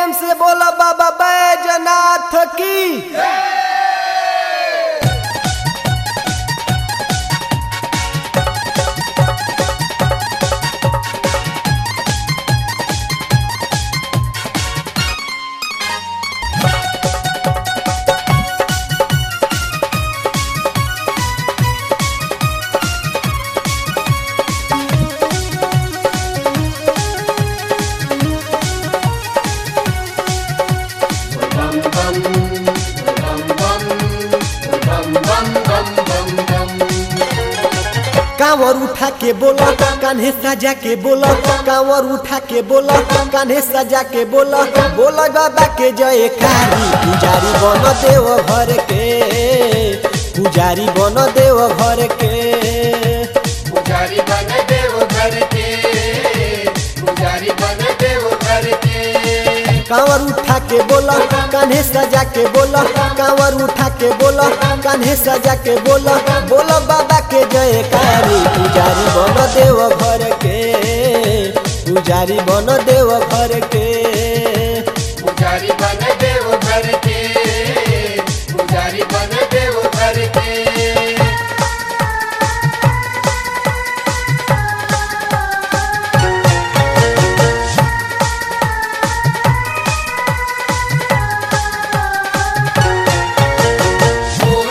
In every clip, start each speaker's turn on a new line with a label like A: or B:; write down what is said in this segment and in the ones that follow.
A: प्रेम से बोला बाबा बैजनाथ की कांवर उठा के बोला कान्हे सजा के बोला कांवर उठा के बोला कान्हे सजा के बोला बोला बाबा के जय कारी पुजारी बन देव घर के पुजारी बन देव घर के
B: पुजारी बन देव घर के पुजारी बन देव घर के
A: कांवर उठा के बोला कान्हे सजा के बोला कांवर उठा के बोला कान्हे सजा के बोला बोला बाबा के जय कारी पुजारी बन देव घर के पुजारी बन देव घर के
B: पुजारी बन देव घर के पुजारी बन देव घर के बोल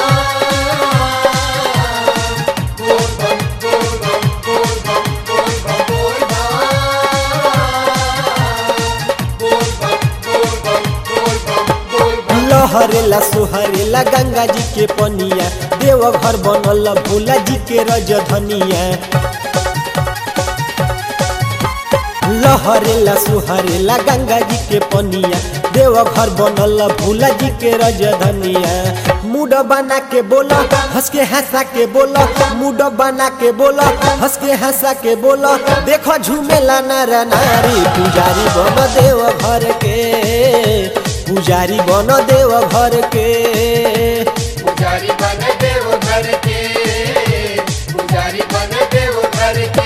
B: बम बोल बम बोल बम बोल बम बोल बम बोल बम बोल बम बोल बम बोल बम बोल बम
A: लहरेला सोहरेला गंगा जी के पनिया देव घर बनल भोला जी के रजधनिया लहरेला सोहरेला गंगा जी के पनिया देव घर बनल भोला जी के रजधनिया मुड बना के बोला हंस के हंसा के बोला मुड बना के बोला हंस के हंसा के बोला देखो झूमेला नर नारी पुजारी बन देव घर के पुजारी बन देव घर के
B: पुजारी बन देव घर के पुजारी बन देव घर के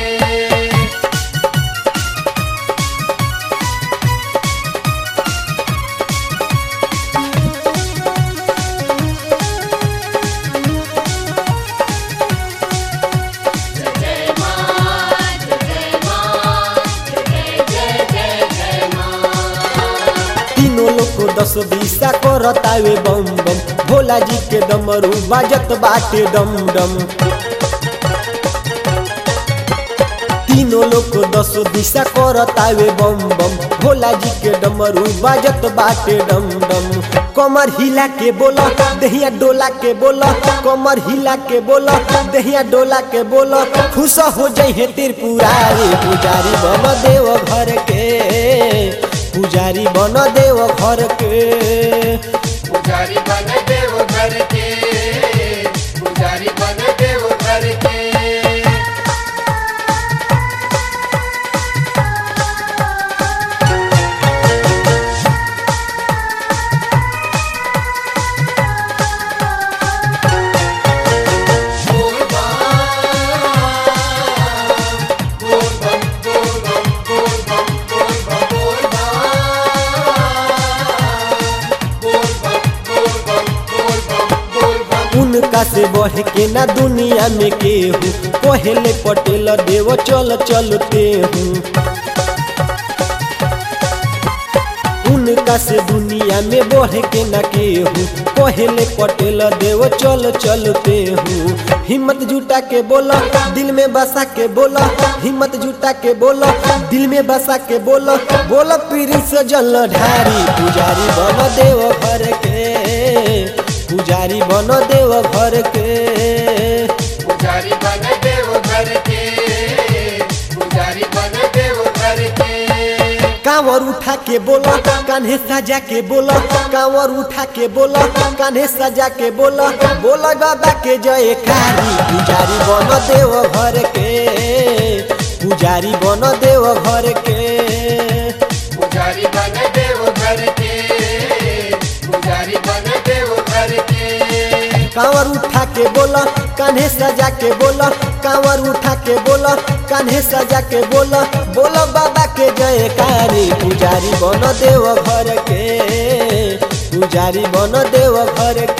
A: तीनों लोग को दस बीसा करतावे बम बम भोला जी के डमरू बाजत बाटे डम डम तीनों लोग को दस दिशा करतावे बम बम भोला जी के डमरू बाजत बाटे डम डम कमर हिला के बोला दहिया डोला के बोला कमर हिला के बोला दहिया डोला के बोला खुश हो जाइए त्रिपुरारी पुजारी बन देव घर के पुजारी बन देव घर के
B: पुजारी बन देव घर के पुजारी बन देव घर के बोल बम बोल बम बोल बम बोल बम बोल बम बोल बम बोल बम बोल बम बोल बम बोल बम
A: उनका से बढ़ के ना दुनिया में केहू पहले पटेल देव चल चलते हूँ उनका से दुनिया में बढ़ के न केहू पहले पटेल देव चल चलते हूँ हिम्मत जुटा के बोला दिल में बसा के बोला हिम्मत जुटा के बोला दिल में बसा के बोला बोला पीरी से जल ढारी पुजारी बन देव घर के पुजारी बन देव घर के
B: पुजारी बन देव घर के पुजारी बन देव घर के
A: कांवर उठा के बोला कान्हे सजा के बोला कांवर उठा के बोला कान्हे सजा के बोला बोला बाबा के जय कारी पुजारी बन देव घर के पुजारी बन देव घर के
B: पुजारी बन देव घर के पुजारी बन देव घर के
A: कांवर कांवर उठा के बोला कान्हे सजा के बोला कांवर उठा के बोला कान्हे सजा के बोला बोला बाबा के जयकारी पुजारी बन देव घर के पुजारी बन देव घर